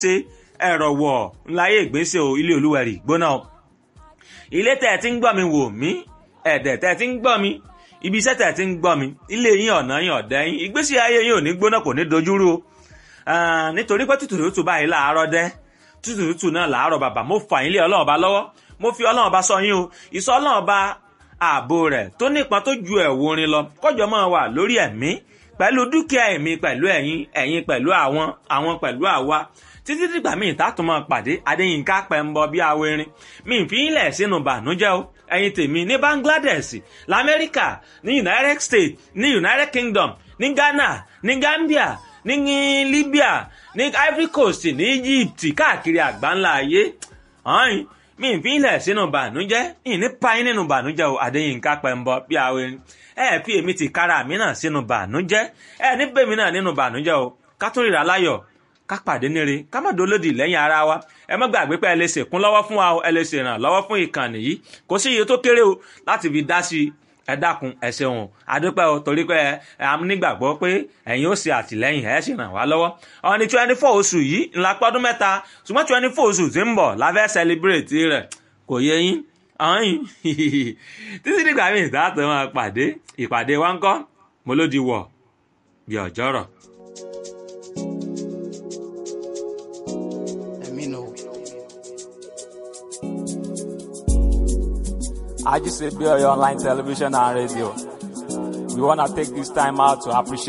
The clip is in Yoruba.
ṣe ẹ̀rọ wọ̀ ńláyé ìgbésẹ̀ o ilé olúwẹ̀rì gbóná o ilé tẹ̀ tí ń gbọ́ mi wò mí ẹ̀dẹ̀ tẹ̀ tí ń gbọ́ mi ibi iṣẹ́ tẹ̀ tí ń gbọ́ mi ilé yín ọ̀nà yín ọ̀dẹ́ yín ìgbésí ayé yín ò ní gbóná kò ní dojúrú o nítorí pé tútù tútù báyìí láàárọ̀ dẹ́ tútù tútù náà láàárọ̀ bàbá mo fà yín lé ọlọ́run ọba lọ́wọ́ mo fi ọlọ́run ọba sọ yín o ìsọ ọlọ́run ọba ààbò rẹ̀ tó nípọn tó ju ẹ̀wù orin lọ kọjọ máa wà lórí ẹ̀mí pẹ̀lú dúkìá ẹ̀mí pẹ̀lú ẹ̀yin ẹ̀yin pẹ̀lú àwọn àwọn pẹ̀lú àwa títí dìgbà míì tààtùn máa pàdé adéyínká pẹ̀mbọ bí awérin mi ì fi ń lẹ̀ sínú bànújẹ́ o ẹ̀yin tèmi ní Bangladesh lamẹ́ríkà ní United States ní United Kingdom ní Ghana ní Gambia ní Libya ní Ivory Coast ní Egypt káàkiri àgbáńlá ayé ọ̀hún mi ì fi ń lẹ̀ sínú bànújẹ́ ìní payín nínú bànújẹ́ o adéyínká pẹ̀mbọ bí awérin ẹ fi èmi ti kára mi náà sínú bànújẹ́ ẹ ní bèmi náà nínú bànújẹ́ o ká tún ríra láyọ̀ ká pàdé níre ká má dolódì lẹ́yìn ara wa ẹ má gbàgbé pé ẹ lè ṣèkún lọ́wọ́ fún wa o ẹ lè ṣèrànlọ́wọ́ fún ìkànnì yìí kò sí iye tó kéré o láti fi dá sí i ẹ dákun ẹ ṣeun adúpẹ́ o torí pé ẹ am nígbàgbọ́ pé ẹ̀yin ó ṣe àtìlẹ́yìn ẹ sì ràn wá lọ́wọ́ ọ̀hún ní twenty four oṣù yìí ńlá pọ́dún mẹ́ta ṣùgbọ́n twenty four oṣù tí ń bọ̀ la fẹ́ celebrate rẹ̀ kò yẹ yín ọ̀hún títí dìgbà míì dáàtọ̀ máa pàdé ìpàdé wa ń kọ́ mo ló di wọ̀ bí ọjọ́rọ̀. I just say Bill Online Television and Radio. We want to take this time out to appreciate